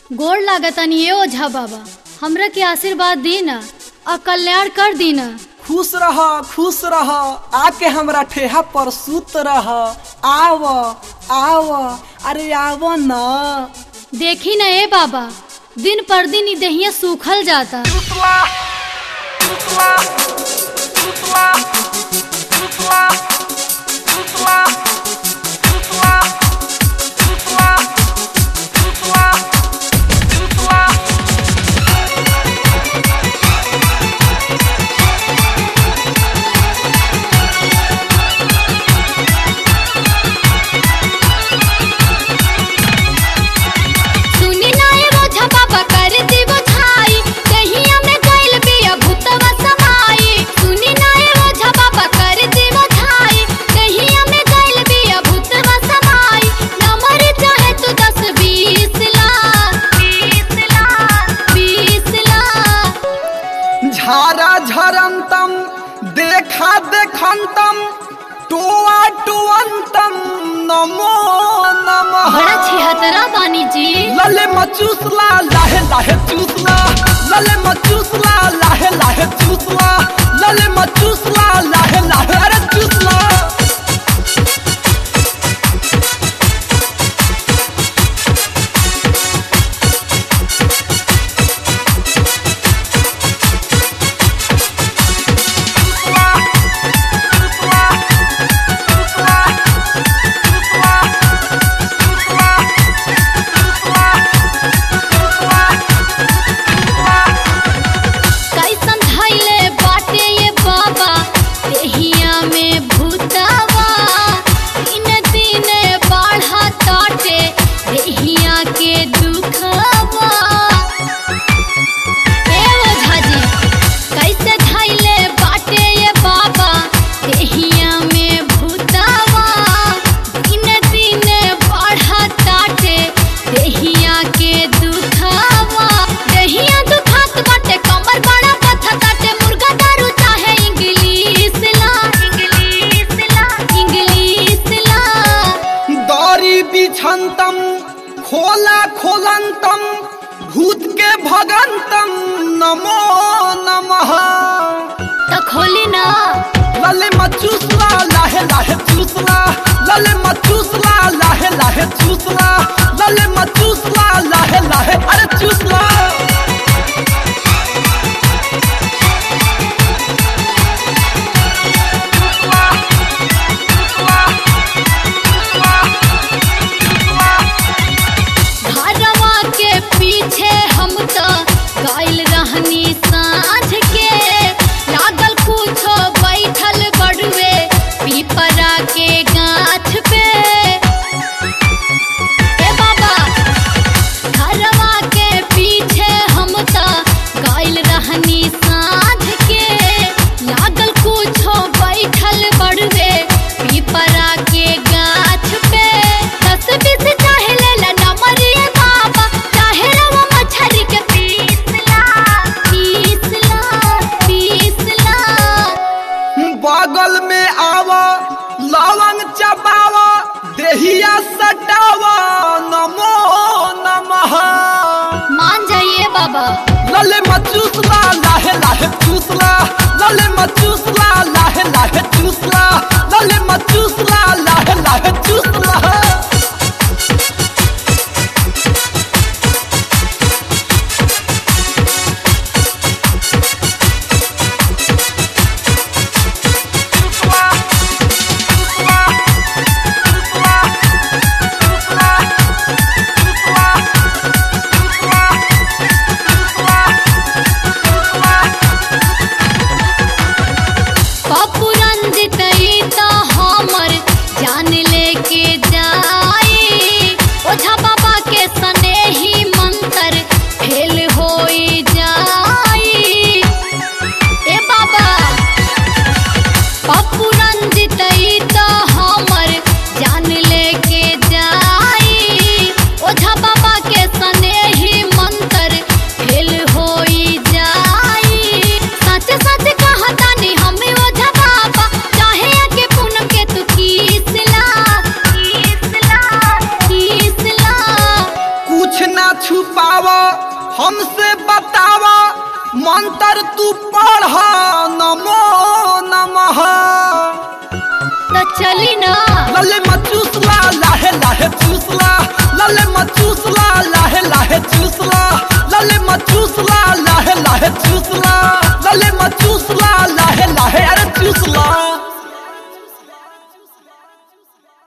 गोड़ लागतनी ये ओझा बाबा हमरा के आशीर्वाद दी न और कल्याण कर दी न खुश रह खुश रह आके हमरा ठेहा पर सुत रह आव आव अरे आव न देखी न ए बाबा दिन पर दिन ई देहिया सूखल जाता सुनी ना ए ओझा बाबा कर दिवो छाई दहिया में गइल बिया भूतवा समाई सुनी ना ए ओझा बाबा कर दिवो छाई दहिया में गइल बिया भूतवा समाई नंबर चाहे तू दस बीस ला बीस ला बीस ला झारा झरंतम देखा देखंतम टुआ टुअंतम नमो नमः बड़ा छिहतरा बानी जी लले मचूसला लाहे लाहे चूसला लले मचूसला लाहे लाहे चूसला लले मचूसला लाहे लाहे अरे चूसला कैसन धैले बाटे ये बाबा देहिया में भूतवा दिन दिन बढ़ा ताटे देहिया के दुखवा ए ओझा जी कैसे धैले बाटे ये बाबा देहिया में भूतवा दिन दिन बढ़ा ताटे देहिया के दुखवा देहिया दुखात बाटे कमर बड़ा पथा ताटे मुर्गा दारू चाहे इंग्लिश ला इंग्लिश ला इंग्लिश ला दौरी बिछंतम खोला खोलंतम भूत के भगंतम नमो नमः त खोली ना लले मचूसला लाहे लाहे चूसला लले मचूसला लाहे लाहे चूसला लले मचूसला लाहे लाहे अरे चूसला घरवा के पीछे हम तो गइल रहनी साँझ के लागल कुछो बैठल बड़ुए पीपरा के गाछ पे ए बाबा घरवा के पीछे हम तो गइल रहनी साँझ के लागल कुछो बैठल बड़ुए पीपरा के गाछ पे दस बीस चाहे ले ला नंबर ये बाबा चाहे रवा मछरी के पीस ला पीस ला पीस ला बगल में आव लवंग चबाव देहिया सटाव नमो नमः मान जाइए बाबा लले मचूसला लाहे लाहे चूसला लले मचूसला लाहे लाहे चूसला लले मचूसला लाहे लाहे चूसला पप्पू रंजित ई तो हमर जान लेके जाई ओझा बाबा के सने ही मंत्र फेल होई जाई ए बाबा पप्पू रंजित ई तो हमर जान लेके जाई ओझा बाबा के सने ही मंत्र फेल होई जाई सच सच कहतानी हमें ओझा बाबा चाहे आके पूनम के तू किस ला किस ला किस ला कुछ ना छुपाव हमसे बताव मंत्र तू पढ़ नमो नमः तो चली ना लले मचूसला लाहे लाहे चूसला लले मचूसला लाहे लाहे चूसला लले मचूसला लाहे लाहे चूसला लले मचूसला लाहे लाहे अरे चूसला